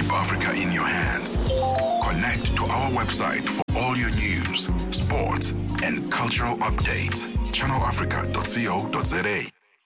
Keep Africa in your hands. Connect to our website for all your news, sports, and cultural updates. ChannelAfrica.co.za.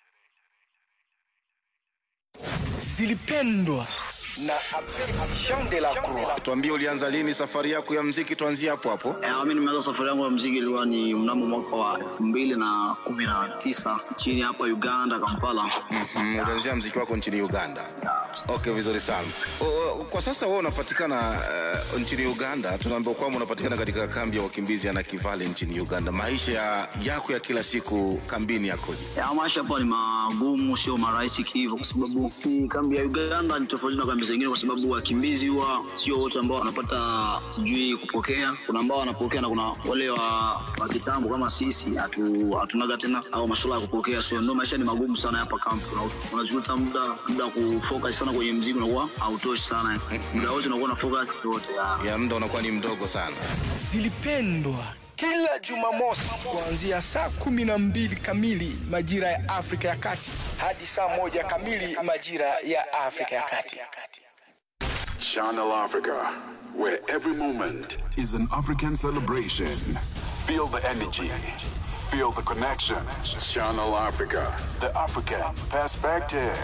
zilipendwa na Jean de la Croix. Tuambie, ulianza lini safari yako ya mziki? Tuanzie hapo hapo. Eh, mi nimeanza safari yangu ya mziki ilikuwa ni mnamo mwaka wa elfu mbili na kumi na tisa nchini hapa Uganda, Kampala. Mm, ulianzia mziki wako nchini Uganda. Okay, vizuri sana. O, o, kwa sasa wewe unapatikana uh, nchini Uganda. Tunaambiwa kwamba unapatikana katika kambi ya wakimbizi ya Nakivale nchini Uganda. Maisha ya, yako ya kila siku kambini yakoje? Ya, maisha hapa ni magumu, sio marahisi kihivyo, kwa sababu hii kambi ya Uganda ni tofauti na kambi zingine, kwa sababu wakimbizi huwa sio wote ambao wanapata sijui kupokea. Kuna ambao wanapokea na kuna wale wa, wa kitambo kama sisi hatu, hatunaga tena au masuala ya kupokea, so ndio maisha ni magumu sana hapa kambi. Una- Unajuta muda muda wa kufocus sana kwenye mziki unakuwa hautoshi sana, muda wote unakuwa na focus yote ya Ya muda unakuwa ni mdogo sana. Zilipendwa kila Jumamosi kuanzia saa kumi na mbili kamili majira ya Afrika ya Kati hadi saa moja kamili majira ya Afrika ya Kati. Channel Africa, where every moment is an African celebration. Feel the energy, feel the connection. Channel Africa, the African perspective.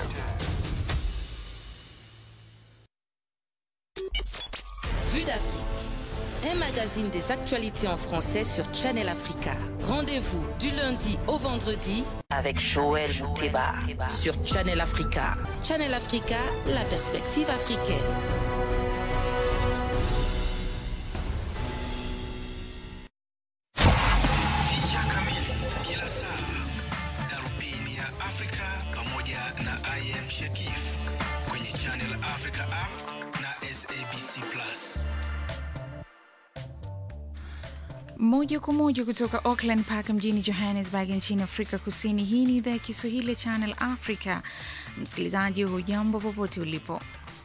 Vue d'Afrique. Un magazine des actualités en français sur Channel Africa. Rendez-vous du lundi au vendredi avec Joël Mouteba sur Channel Africa. Channel Africa, la perspective africaine. Picha kamili kila saa, darubini ya Afrika pamoja na IM Shakif kwenye Channel Africa app na SABC Plus. Moja kwa moja kutoka Auckland Park mjini Johannesburg nchini Afrika Kusini. Hii ni idhaa ya Kiswahili ya Channel Africa. Msikilizaji, hujambo popote ulipo.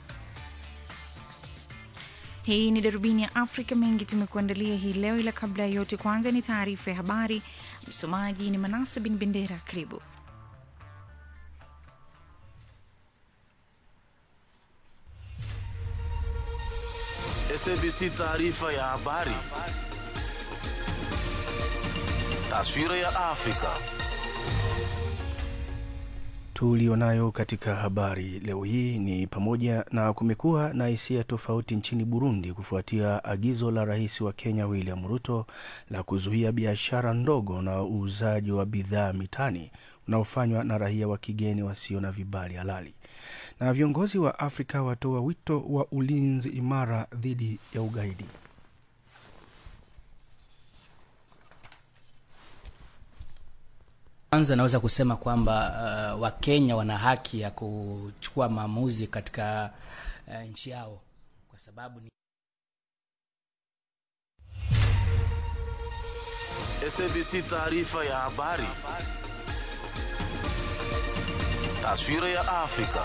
Hii ni darubini ya Afrika. Mengi tumekuandalia hii leo, ila kabla ya yote, kwanza ni taarifa ya habari. Msomaji ni Manasa bin Bendera. Karibu. SABC taarifa ya habari. Taswira ya Afrika. tulionayo katika habari leo hii ni pamoja na kumekuwa na hisia tofauti nchini Burundi kufuatia agizo la rais wa Kenya William Ruto la kuzuia biashara ndogo na uuzaji wa bidhaa mitaani unaofanywa na raia wa kigeni wasio na vibali halali. Na viongozi wa Afrika watoa wito wa ulinzi imara dhidi ya ugaidi. Kwanza naweza kusema kwamba uh, Wakenya wana haki ya kuchukua maamuzi katika uh, nchi yao kwa sababu ni SABC taarifa ya habari. Taswira ya Afrika.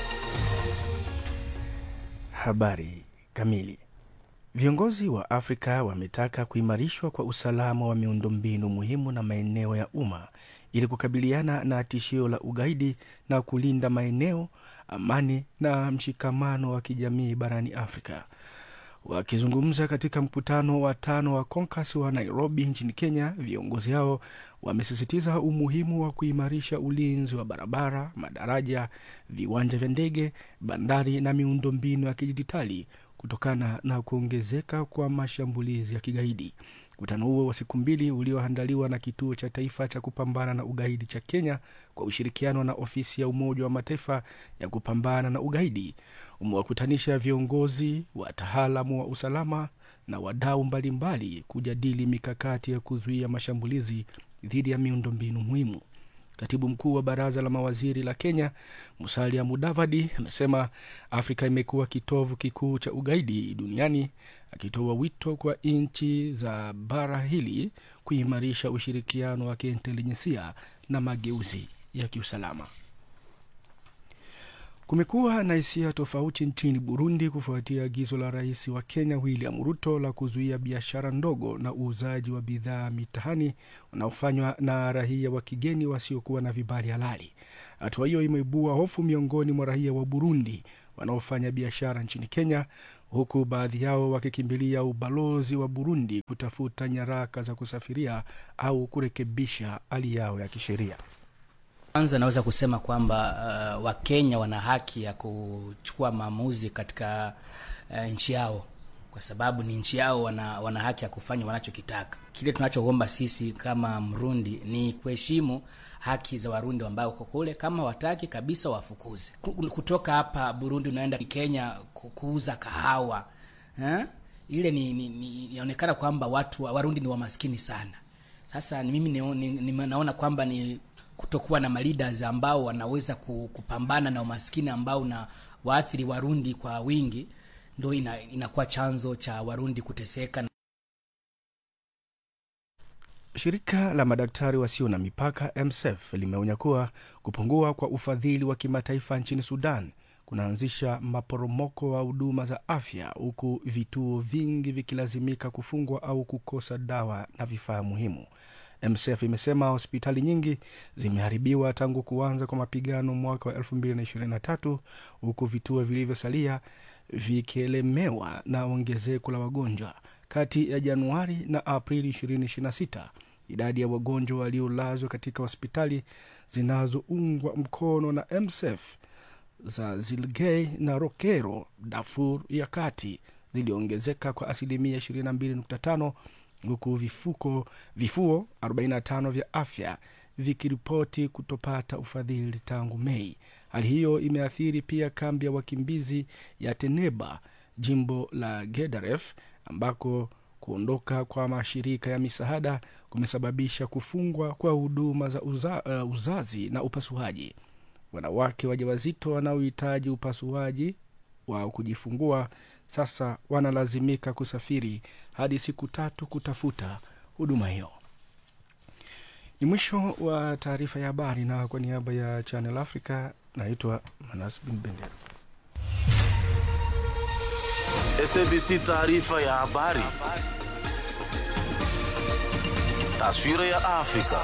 Habari kamili. Viongozi wa Afrika wametaka kuimarishwa kwa usalama wa miundombinu muhimu na maeneo ya umma ili kukabiliana na tishio la ugaidi na kulinda maeneo, amani na mshikamano wa kijamii barani Afrika. Wakizungumza katika mkutano wa tano wa CONCAS wa Nairobi nchini Kenya, viongozi hao wamesisitiza umuhimu wa kuimarisha ulinzi wa barabara, madaraja, viwanja vya ndege, bandari na miundombinu ya kidijitali kutokana na kuongezeka kwa mashambulizi ya kigaidi. Mkutano huo wa siku mbili ulioandaliwa na Kituo cha Taifa cha Kupambana na Ugaidi cha Kenya kwa ushirikiano na Ofisi ya Umoja wa Mataifa ya Kupambana na Ugaidi umewakutanisha viongozi, wataalamu wa usalama na wadau mbalimbali kujadili mikakati ya kuzuia mashambulizi dhidi ya miundombinu muhimu. Katibu mkuu wa baraza la mawaziri la Kenya, Musalia Mudavadi, amesema Afrika imekuwa kitovu kikuu cha ugaidi duniani, akitoa wito kwa nchi za bara hili kuimarisha ushirikiano wa kiintelijensia na mageuzi ya kiusalama. Kumekuwa na hisia tofauti nchini Burundi kufuatia agizo la rais wa Kenya William Ruto la kuzuia biashara ndogo na uuzaji wa bidhaa mitaani unaofanywa na raia wa kigeni wasiokuwa na vibali halali. Hatua hiyo imeibua hofu miongoni mwa raia wa Burundi, wanaofanya biashara nchini Kenya, huku baadhi yao wakikimbilia ubalozi wa Burundi kutafuta nyaraka za kusafiria au kurekebisha hali yao ya kisheria. Kwanza naweza kusema kwamba uh, Wakenya wana haki ya kuchukua maamuzi katika uh, nchi yao kwa sababu ni nchi yao, wana, wana haki ya kufanya wanachokitaka. Kile tunachoomba sisi kama Mrundi ni kuheshimu haki za Warundi ambao uko kule. Kama wataki kabisa, wafukuze kutoka hapa Burundi, unaenda Kenya kuuza kahawa eh? Ile ni, ni, ni inaonekana kwamba watu Warundi ni wamaskini sana. Sasa ni mimi ni, ni, ni, naona kwamba ni kutokuwa na maleaders ambao wanaweza kupambana na umaskini ambao na waathiri Warundi kwa wingi ndo ina, inakuwa chanzo cha Warundi kuteseka. Shirika la madaktari wasio na mipaka MSF limeonya kuwa kupungua kwa ufadhili wa kimataifa nchini Sudan kunaanzisha maporomoko wa huduma za afya, huku vituo vingi vikilazimika kufungwa au kukosa dawa na vifaa muhimu. MSF imesema hospitali nyingi zimeharibiwa tangu kuanza kwa mapigano mwaka wa 2023 huku vituo vilivyosalia vikielemewa na ongezeko la wagonjwa. Kati ya Januari na Aprili 2026 idadi ya wagonjwa waliolazwa katika hospitali zinazoungwa mkono na MSF za Zilgei na Rokero, Darfur ya kati ziliongezeka kwa asilimia 22.5 huku vifuko vifuo 45 vya afya vikiripoti kutopata ufadhili tangu Mei. Hali hiyo imeathiri pia kambi ya wakimbizi ya Teneba, jimbo la Gedaref, ambako kuondoka kwa mashirika ya misaada kumesababisha kufungwa kwa huduma za uza, uh, uzazi na upasuaji. Wanawake wajawazito wanaohitaji upasuaji wa kujifungua sasa wanalazimika kusafiri hadi siku tatu kutafuta huduma hiyo. Ni mwisho wa taarifa ya habari, na kwa niaba ya Channel Africa naitwa Manas Bin Bendera. SABC taarifa ya habari. Taswira ya Afrika.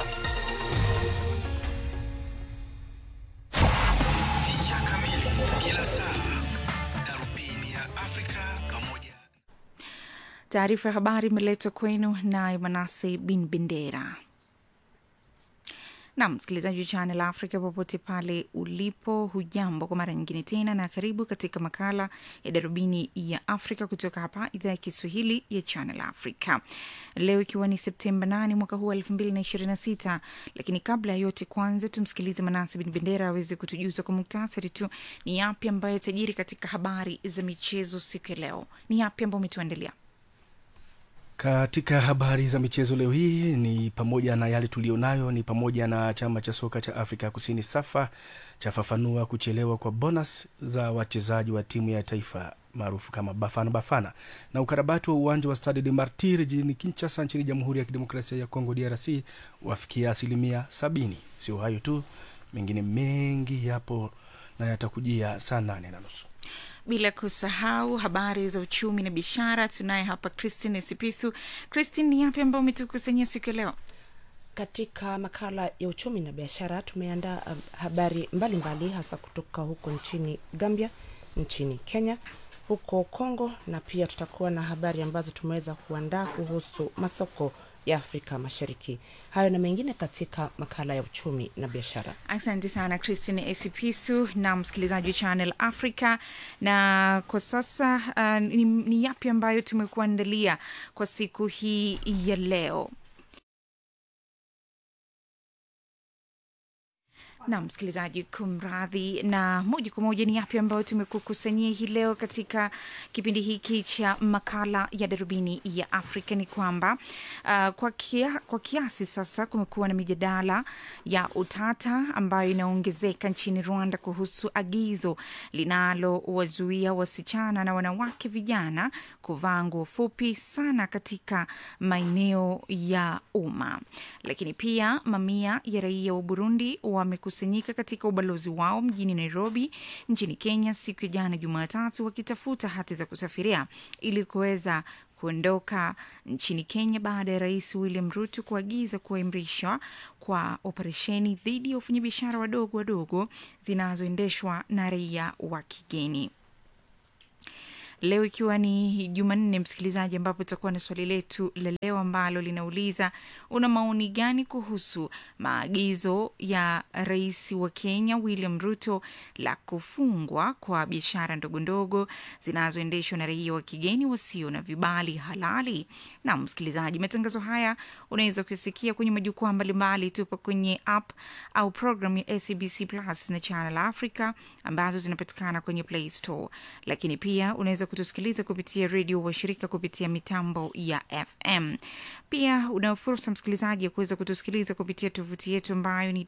Picha kamili kila saa, darubini ya Afrika pamoja Taarifa ya habari imeletwa kwenu na Manase Bin Bendera. Nam msikilizaji wa Channel Africa popote pale ulipo, hujambo kwa mara nyingine tena, na karibu katika makala ya darubini ya Afrika kutoka hapa idhaa ya Kiswahili ya Channel Africa, leo ikiwa ni Septemba 8 mwaka huu wa elfu mbili na ishirini na sita. Lakini kabla ya yote, kwanza tumsikilize Manasi Bin Bendera aweze kutujuza kwa muktasari tu ni yapi ambayo tajiri katika habari za michezo siku ya leo. Ni yapi ambayo umetuandalia? Katika habari za michezo leo hii ni pamoja na yale tulionayo ni pamoja na chama cha soka cha Afrika Kusini SAFA chafafanua kuchelewa kwa bonus za wachezaji wa timu ya taifa maarufu kama Bafana Bafana, na ukarabati wa uwanja wa Stade de Martir jijini Kinshasa nchini Jamhuri ya Kidemokrasia ya Kongo DRC wafikia asilimia sabini. Sio hayo tu, mengine mengi yapo na yatakujia saa nane na nusu bila kusahau habari za uchumi na biashara. Tunaye hapa Christine Sipisu. Christine, ni yapi ambayo umetukusanyia siku ya leo? Katika makala ya uchumi na biashara tumeandaa um, habari mbalimbali mbali, hasa kutoka huko nchini Gambia, nchini Kenya, huko Kongo, na pia tutakuwa na habari ambazo tumeweza kuandaa kuhusu masoko ya Afrika Mashariki. Hayo na mengine katika makala ya uchumi na biashara. Asante sana Christine Esipisu na msikilizaji wa Channel Africa. Na kwa sasa uh, ni, ni yapi ambayo tumekuandalia kwa siku hii ya leo? na msikilizaji, kumradhi. Na moja kwa moja ni yapi ambayo tumekukusanyia hii leo katika kipindi hiki cha makala ya darubini ya Afrika ni kwamba uh, kwa, kia, kwa kiasi sasa kumekuwa na mijadala ya utata ambayo inaongezeka nchini Rwanda kuhusu agizo linalowazuia wasichana na wanawake vijana kuvaa nguo fupi sana katika maeneo ya umma. Lakini pia mamia ya raia wa Burundi wamekusanyika katika ubalozi wao mjini Nairobi nchini Kenya siku ya jana Jumatatu, wakitafuta hati za kusafiria ili kuweza kuondoka nchini Kenya baada ya Rais William Ruto kuagiza kuimarishwa kwa operesheni dhidi ya wafanyabiashara wadogo wadogo zinazoendeshwa na raia wa kigeni. leo ikiwa ni Jumanne, msikilizaji, ambapo tutakuwa na swali letu la leo ambalo linauliza una maoni gani kuhusu maagizo ya rais wa Kenya William Ruto la kufungwa kwa biashara ndogondogo zinazoendeshwa na raia wa kigeni wasio na vibali halali. Na msikilizaji, matangazo haya unaweza kusikia kwenye majukwaa mbalimbali. Tupo kwenye app au program ya SABC Plus na Channel Africa ambazo zinapatikana kwenye Play Store, lakini pia unaweza kutusikiliza kupitia redio washirika kupitia mitambo ya FM. Pia una fursa msikilizaji ya kuweza kutusikiliza kupitia tovuti yetu ambayo ni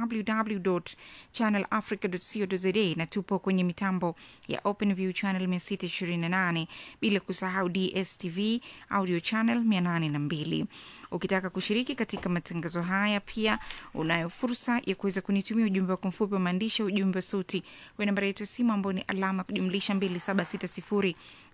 www.channelafrica.co.za na tupo kwenye mitambo ya OpenView channel 628 bila kusahau DSTV audio channel 802. Ukitaka kushiriki katika matangazo haya, pia unayo fursa ya kuweza kunitumia ujumbe wako mfupi wa maandishi, ujumbe wa sauti kwa nambari yetu ya simu ambao ni alama kujumlisha 2760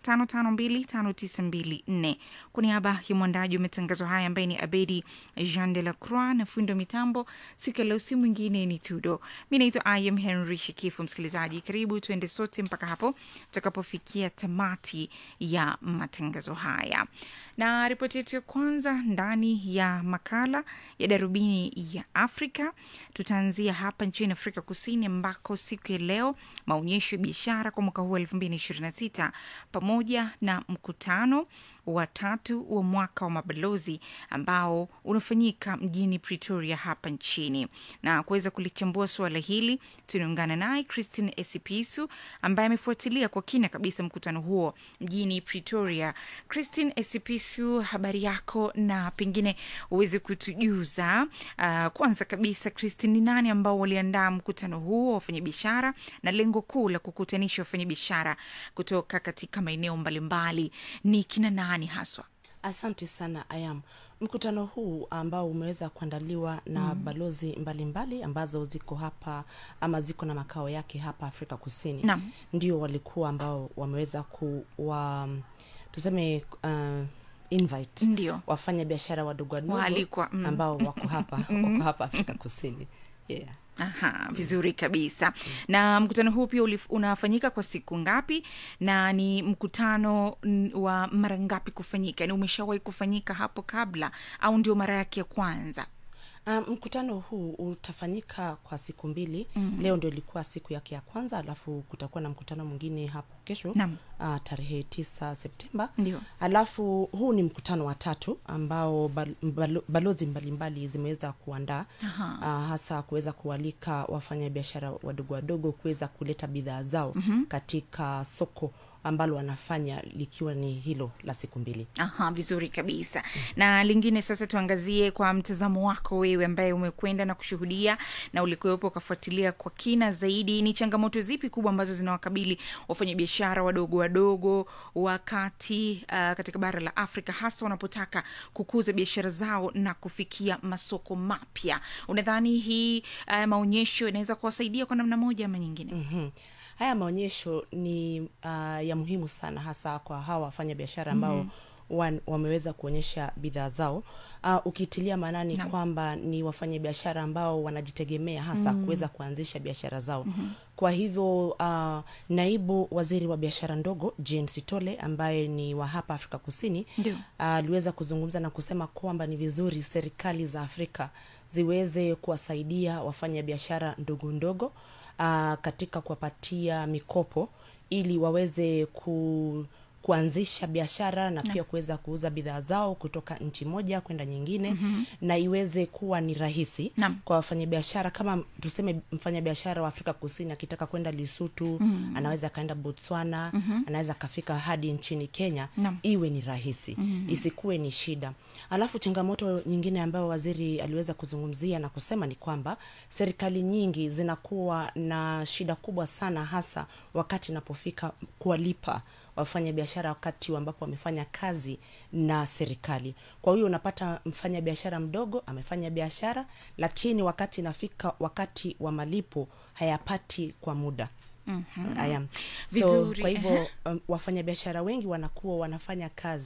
5525924 kwa niaba ya mwandaji wa matangazo haya ambaye ni Abedi Jean de la Croix na fundo mitambo siku ya leo, si mwingine ni Tudo. Mi naitwa Im Henry Shikifu. Msikilizaji, karibu tuende sote mpaka hapo tutakapofikia tamati ya matangazo haya, na ripoti yetu ya kwanza ndani ya makala ya darubini ya Afrika tutaanzia hapa nchini Afrika Kusini ambako siku ya leo maonyesho ya biashara kwa mwaka huu elfu mbili na ishirini na sita pamoja na mkutano wa tatu wa mwaka wa mabalozi ambao unafanyika mjini Pretoria hapa nchini. Na kuweza kulichambua suala hili, tunaungana naye Christine Esipisu ambaye amefuatilia kwa kina kabisa mkutano huo mjini Pretoria. Christine Esipisu, habari yako, na pengine uweze kutujuza uh, kwanza kabisa Christine, ni nani ambao waliandaa mkutano huo wa wafanyabiashara na lengo kuu la kukutanisha wafanyabiashara kutoka katika maeneo mbalimbali ni kina nani haswa? Asante sana Ayam. Mkutano huu ambao umeweza kuandaliwa na mm. balozi mbalimbali mbali, ambazo ziko hapa ama ziko na makao yake hapa Afrika Kusini Naam. ndio walikuwa ambao wameweza kuwa tuseme uh, invite Ndio. wafanya biashara wadogo wadogo Waalikwa, mm. ambao wako hapa wako hapa Afrika Kusini yeah. Aha, vizuri kabisa. Na mkutano huu pia ulif- unafanyika kwa siku ngapi, na ni mkutano n- wa mara ngapi kufanyika? Ni umeshawahi kufanyika hapo kabla au ndio mara yake ya kwanza? Um, mkutano huu utafanyika kwa siku mbili mm. Leo ndio ilikuwa siku yake ya kwanza, alafu kutakuwa na mkutano mwingine hapo kesho Naam. uh, tarehe tisa Septemba. Ndio. Alafu huu ni mkutano wa tatu ambao bal, balo, balozi mbalimbali zimeweza kuandaa uh, hasa kuweza kualika wafanyabiashara wadogo wadogo kuweza kuleta bidhaa zao mm-hmm. katika soko ambalo wanafanya likiwa ni hilo la siku mbili. Aha, vizuri kabisa. Na lingine sasa, tuangazie kwa mtazamo wako wewe, ambaye umekwenda na kushuhudia na ulikuwepo ukafuatilia kwa kina zaidi, ni changamoto zipi kubwa ambazo zinawakabili wafanyabiashara wadogo wadogo wakati uh, katika bara la Afrika, hasa wanapotaka kukuza biashara zao na kufikia masoko mapya? Unadhani hii uh, maonyesho inaweza kuwasaidia kwa namna moja ama nyingine? mm-hmm. haya maonyesho ni uh, ya muhimu sana hasa kwa hawa wafanya biashara ambao mm-hmm. wan, wameweza kuonyesha bidhaa zao uh, ukitilia maanani Naam. kwamba ni wafanya biashara ambao wanajitegemea hasa mm. kuweza kuanzisha biashara zao mm-hmm. kwa hivyo uh, naibu waziri wa biashara ndogo Jane Sitole ambaye ni wa hapa Afrika Kusini Ndio. aliweza uh, kuzungumza na kusema kwamba ni vizuri serikali za Afrika ziweze kuwasaidia wafanya biashara ndogo ndogo uh, katika kuwapatia mikopo ili waweze ku kuanzisha biashara na pia kuweza kuuza bidhaa zao kutoka nchi moja kwenda nyingine mm-hmm. na iweze kuwa ni rahisi Naam. kwa wafanyabiashara kama tuseme mfanyabiashara wa afrika kusini akitaka kwenda lisutu mm-hmm. anaweza akaenda botswana mm-hmm. anaweza akafika hadi nchini kenya Naam. iwe ni rahisi mm-hmm. isikuwe ni shida alafu changamoto nyingine ambayo waziri aliweza kuzungumzia na kusema ni kwamba serikali nyingi zinakuwa na shida kubwa sana hasa wakati inapofika kuwalipa wafanya biashara wakati ambapo wamefanya kazi na serikali kwa hiyo unapata mfanya biashara mdogo amefanya biashara lakini wakati inafika wakati wa malipo hayapati kwa muda mm-hmm. so, Vizuri, kwa hivyo ehe. um, wafanyabiashara wengi wanakuwa wanafanya kazi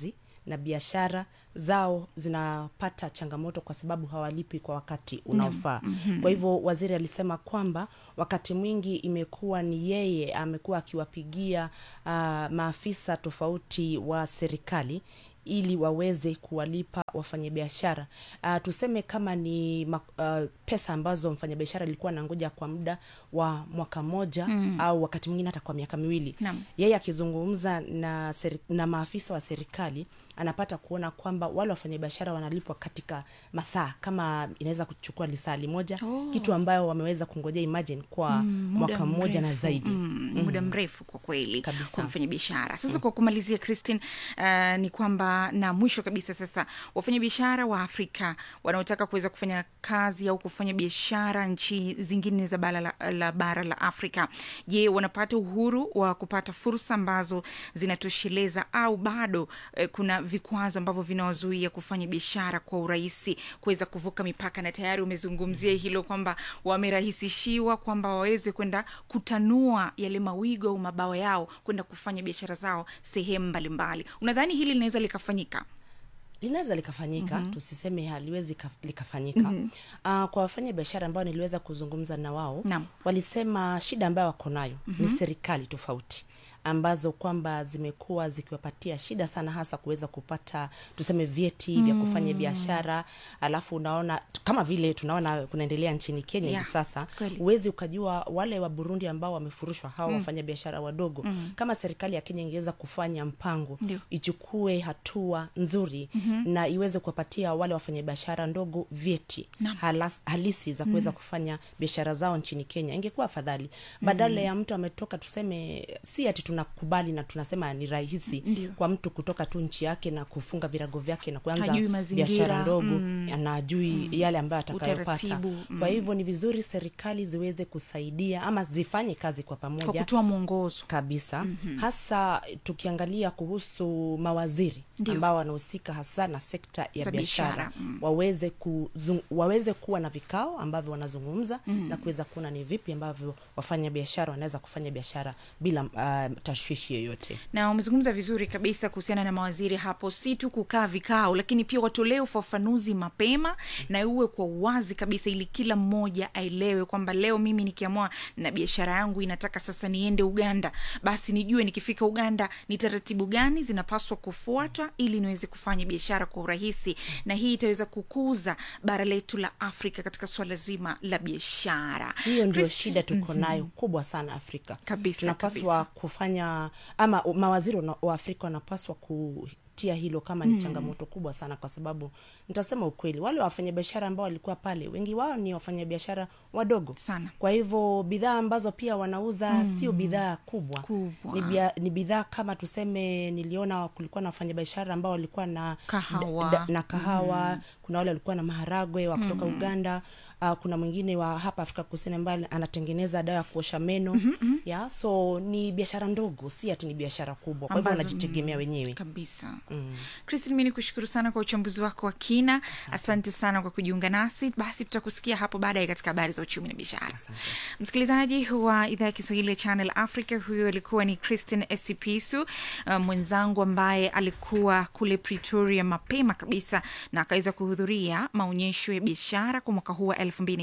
na biashara zao zinapata changamoto kwa sababu hawalipi kwa wakati unaofaa Mhm. kwa hivyo waziri alisema kwamba wakati mwingi imekuwa ni yeye amekuwa akiwapigia uh, maafisa tofauti wa serikali ili waweze kuwalipa wafanyabiashara uh, tuseme kama ni ma, uh, pesa ambazo mfanyabiashara alikuwa anangoja kwa muda wa mwaka mmoja Mm. au wakati mwingine hata kwa miaka miwili Naam. yeye akizungumza na, seri, na maafisa wa serikali anapata kuona kwamba wale wafanyabiashara wanalipwa katika masaa kama inaweza kuchukua lisali moja Oh. kitu ambayo wameweza kungojea imagine kwa Mm, muda mwaka mmoja na mrefu. zaidi mm, Mm. muda mrefu kwa kweli Kabisa. kwa mfanyabiashara sasa kwa kumalizia christine uh, ni kwamba na mwisho kabisa sasa wafanyabiashara wa afrika wanaotaka kuweza kufanya kazi au kufanya biashara nchi zingine za bara la, la bara la afrika je wanapata uhuru wa kupata fursa ambazo zinatosheleza au bado eh, kuna vikwazo ambavyo vinawazuia kufanya biashara kwa urahisi kuweza kuvuka mipaka na tayari umezungumzia hilo kwamba wamerahisishiwa kwamba waweze kwenda kutanua yale mawigo au mabawa yao kwenda kufanya biashara zao sehemu mbalimbali unadhani hili linaweza likafanyika linaweza likafanyika Mhm. tusiseme haliwezi ka- likafanyika Mhm. uh, kwa wafanya biashara ambao niliweza kuzungumza na wao Naam. walisema shida ambayo wako nayo Mhm. ni serikali tofauti ambazo kwamba zimekuwa zikiwapatia shida sana hasa kuweza kupata tuseme vyeti vya kufanya Mm. biashara alafu unaona kama vile tunaona kunaendelea nchini kenya Yeah, hivi sasa kweli. huwezi ukajua wale wa burundi ambao wamefurushwa hawa Mm. wafanya biashara wadogo Mm. kama serikali ya kenya ingeweza kufanya mpango Ndio. ichukue hatua nzuri Mhm. na iweze kuwapatia wale wafanyabiashara ndogo vyeti halas, halisi za kuweza Mm. kufanya biashara zao nchini kenya ingekuwa afadhali badala ya mtu ametoka tuseme si ati tunakubali na tunasema ni rahisi Ndio. kwa mtu kutoka tu nchi yake na kufunga virago vyake na kuanza Hajui mazingira, biashara ndogo mm. na ajui yale ambayo atakayopata Utaratibu, mm. kwa hivyo ni vizuri serikali ziweze kusaidia ama zifanye kazi kwa pamoja kwa kutoa mwongozo kabisa Mhm. hasa tukiangalia kuhusu mawaziri Ndio. ambao wanahusika hasa na sekta ya Za biashara biashara, mm. waweze kuzung, waweze kuwa na vikao ambavyo wanazungumza Mm. na kuweza kuona ni vipi ambavyo wafanya biashara wanaweza kufanya biashara bila uh, tashwishi yoyote na umezungumza vizuri kabisa kuhusiana na mawaziri hapo si tu kukaa vikao lakini pia watolee ufafanuzi mapema na uwe kwa uwazi kabisa ili kila mmoja aelewe kwamba leo mimi nikiamua na biashara yangu inataka sasa niende uganda basi nijue nikifika uganda ni taratibu gani zinapaswa kufuata ili niweze kufanya biashara kwa urahisi na hii itaweza kukuza bara letu la afrika katika swala zima la biashara hiyo ndio Christi- shida tuko Mhm. nayo kubwa sana afrika Kabisa, tunapaswa kabisa. kufanya ama mawaziri wana- wa afrika wanapaswa kutia hilo kama ni Mm. changamoto kubwa sana kwa sababu nitasema ukweli wale wafanyabiashara ambao walikuwa pale wengi wao ni wafanyabiashara wadogo sana kwa hivyo bidhaa ambazo pia wanauza Mm. sio bidhaa kubwa, Kubwa. ni, bia, ni bidhaa kama tuseme niliona kulikuwa na wafanyabiashara ambao walikuwa na Kahawa. da, na kahawa Mm. kuna wale walikuwa na maharagwe wa kutoka Mm. uganda uh, kuna mwingine wa hapa afrika kusini ambaye anatengeneza dawa ya kuosha meno Mhm. ya so ni biashara ndogo si ati ni biashara kubwa kwa hivyo Ambazo- wanajitegemea mm, wenyewe kabisa mm. Christine, mi ni kushukuru sana kwa uchambuzi wako wa kina. Asante, asante sana kwa kujiunga nasi. Basi tutakusikia hapo baadaye katika habari za uchumi na biashara. Msikilizaji wa idhaa ya Kiswahili ya Channel Africa, huyo alikuwa ni Christine Esipisu, uh, mwenzangu ambaye alikuwa kule Pretoria mapema kabisa na akaweza kuhudhuria maonyesho ya biashara kwa mwaka huu wa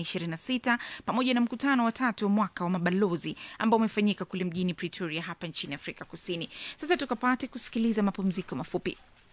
2026 pamoja na mkutano wa tatu wa mwaka wa mabalozi ambao umefanyika kule mjini Pretoria hapa nchini Afrika Kusini. Sasa tukapate kusikiliza mapumziko mafupi.